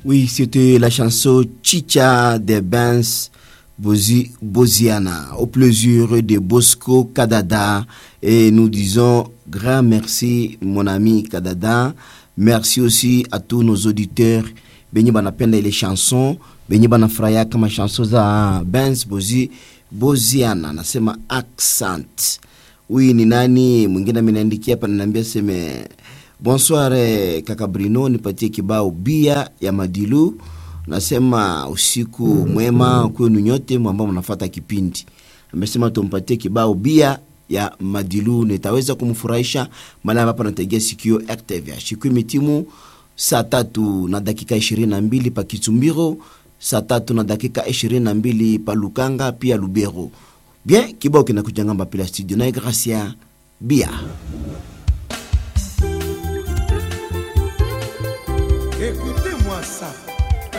Oui, c'était la chanson Chicha de Benz Bozi, Boziana, au plaisir de Bosco Kadada. Et nous disons grand merci, mon ami Kadada. Merci aussi à tous nos auditeurs. Benye banapenda ile chanson, benye banafurahia kama chanson za Benz Bozi, Boziana. Nasema accent. Huyu ni nani mwingine ameniandikia hapa, naniambia seme bonsoir eh, kaka Brino, nipatie kibao bia ya Madilu. Nasema usiku mwema kwenu nyote ambao mnafuata kipindi. Amesema tumpatie kibao bia ya Madilu, nitaweza kumfurahisha maana hapa nategea sikio RTV. Siku imetimu saa tatu na dakika ishirini na mbili pa Kitumbiro, saa tatu na dakika ishirini na mbili pa Lukanga pia Lubero. Bien, kibao kinakujanga mbapila studio na Gracia bia Écoutez-moi ça.